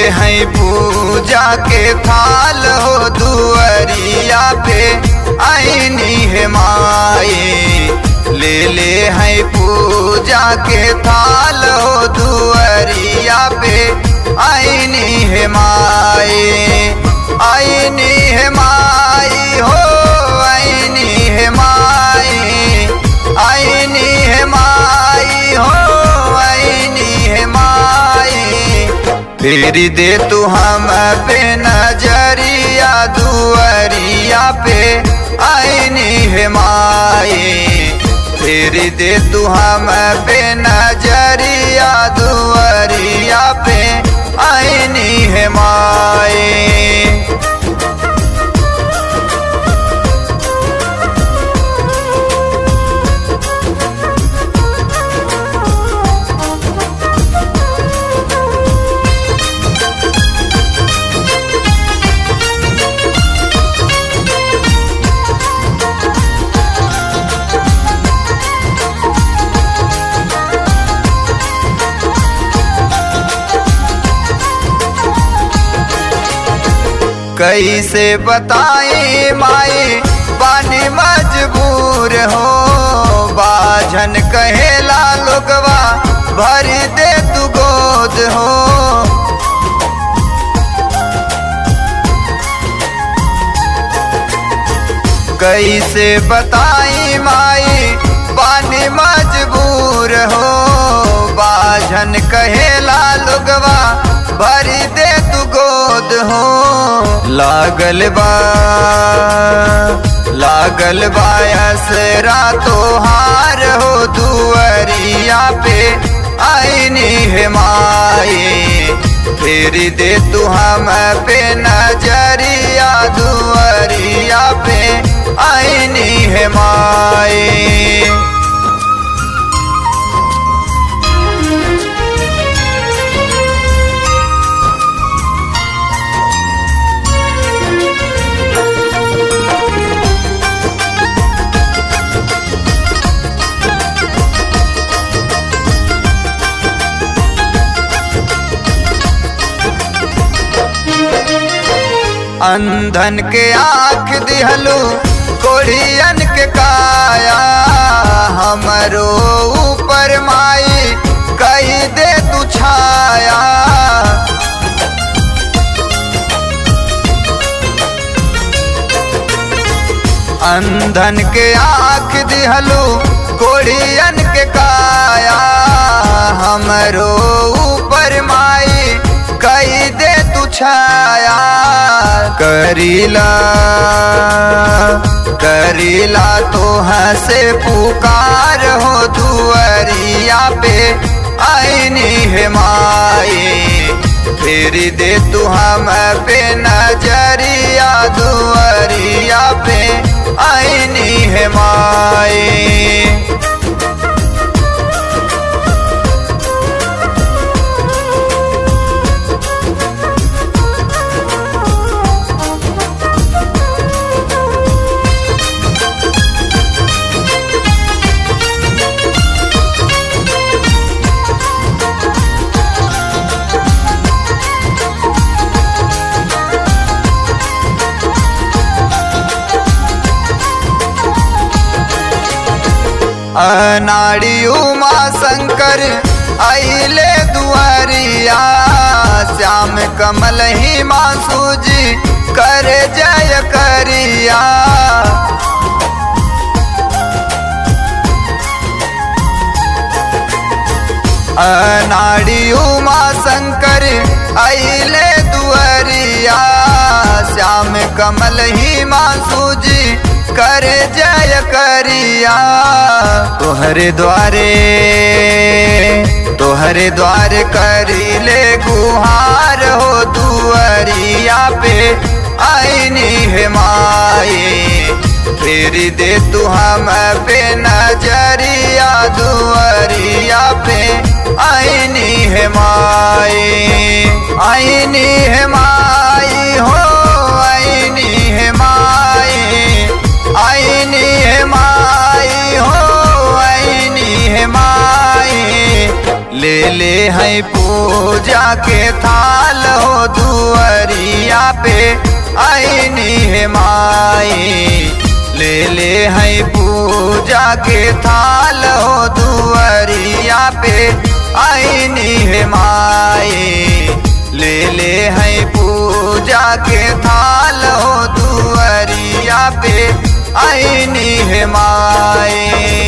हैं पूजा के थाल हो दुअरिया पे आईनी है माए ले ले हैं पूजा के थाल हो दुअरिया पे आईनी है माए आईनी है माई हो आईनी है माई आईनी है माई हो आईनी है माई फिर दे तू हम पे नजरिया दुअरिया पे आईनी है माई फिर दे तू हम पे नजरिया दुअरिया पे आईनी है माई कैसे बताए माए पानी मजबूर हो बाझन कहेला लोगवा भर दे तू गोद हो कैसे बताई माई पानी मजबूर हो बाझन कहेला लोगवा भरी दे तू गोद हो लागल बा लागल बायस रातो हार हो दुअरिया पे आईनी है माए फिर दे तू हम पे नजरिया दुअरिया पे आईनी है माए अंधन के आँख दिहलू कोढ़ियन के काया हमरो ऊपर माई कही दे तू छाया अंधन के आँख दिहलू कोढ़ियन के काया हमरो ऊपर माई कही दे तू छाया करीला करीला तो हंसे पुकार हो दुअरिया पे आईनी है माए फिर दे तू हम पे नजरिया दुअरिया पे आईनी है माए अनाड़ी उमा शंकर अले दुआरिया श्याम कमल ही मासूजी कर जय करिया अनाड़ी उमा शंकर अले दुआरिया श्याम कमल ही मासूजी कर जय करिया तोहरे द्वारे तोहरे द्वार करी ले गुहार हो दुअरिया पे आईनी है माए फिर दे तू हम पे नजरिया दुअरिया पे आईनी है माए आईनी है माई हो आईनी है माई आईनी है माई हो आईनी है माई ले ले है पूजा के थाल हो दुअरिया पे आईनी है माई ले ले है पूजा के थाल हो दुअरिया पे आईनी है माई ले ले है पूजा के थाल हो दुअरिया पे आईनी है माई